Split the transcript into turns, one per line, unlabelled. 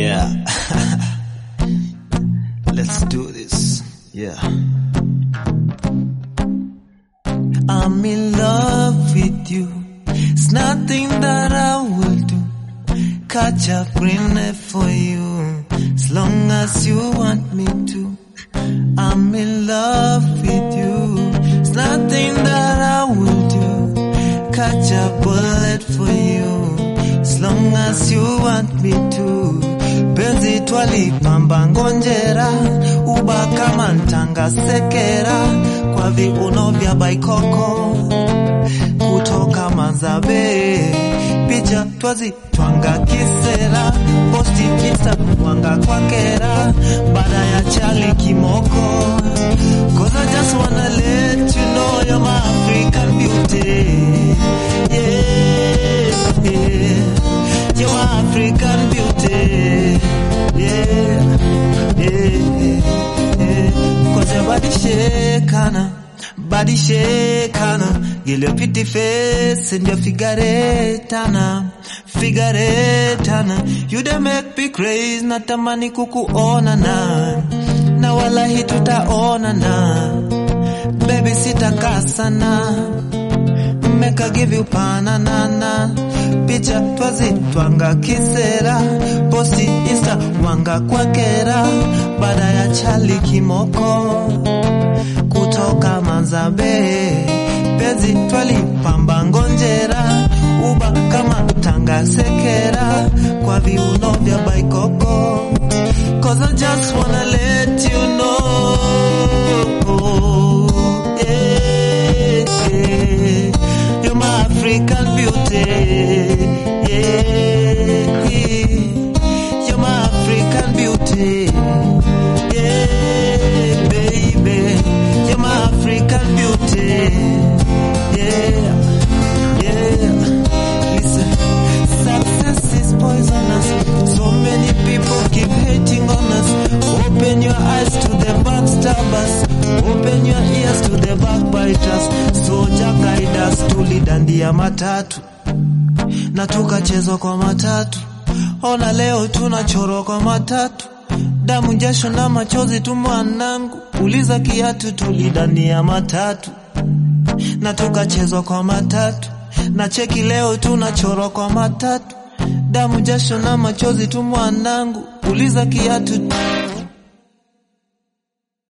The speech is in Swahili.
Yeah. Let's do this. Yeah. I'm in love with you. It's nothing that I will do. Catch a green for you. As long as you want me to. I'm in love with you. It's nothing that I will do. Catch a bullet for you. As long as you want me to. Penzi twalipamba ngonjera, uba kama ntanga sekera, kwa viuno vya baikoko kutoka Manzabe, picha twazi twanga kisera, posti insta wanga kwa kera, baada ya chali kimoko. Cause I just wanna let you know you're my African beauty. Yeah, yeah. You're my African beauty. Yeah, yeah, yeah. Cause your body shakana, body shakana. Girl, your pretty face and your figure tana, figure tana. You dey make me crazy, natamani kukuona na, na wala hii tutaona na. Baby sitakaa sana make I give you pananana picha twazi twanga kisera posti insta wanga kwa kera baada ya chali kimoko kutoka Manzabe penzi twalipamba ngonjera uba kama tanga sekera kwa viuno vya baikoko cause I just wanna let you know yeah, yeah. You're my African beauty. Yeah, you're my African beauty. Yeah, baby, you're my African beauty. Yeah, yeah. Listen, success is poisonous. So many people keep hating on us. Open your eyes to the backstabbers. Open your ears to the backbiters. Soja guide us tulidandia matatu na tukachezwa kwa matatu. Ona leo tunachorwa kwa matatu, damu, jasho na machozi tu mwanangu. Uliza kiatu, tulidania matatu na tukachezwa kwa matatu, na cheki leo tunachorwa kwa matatu, damu, jasho na machozi tu mwanangu. Uliza kiatu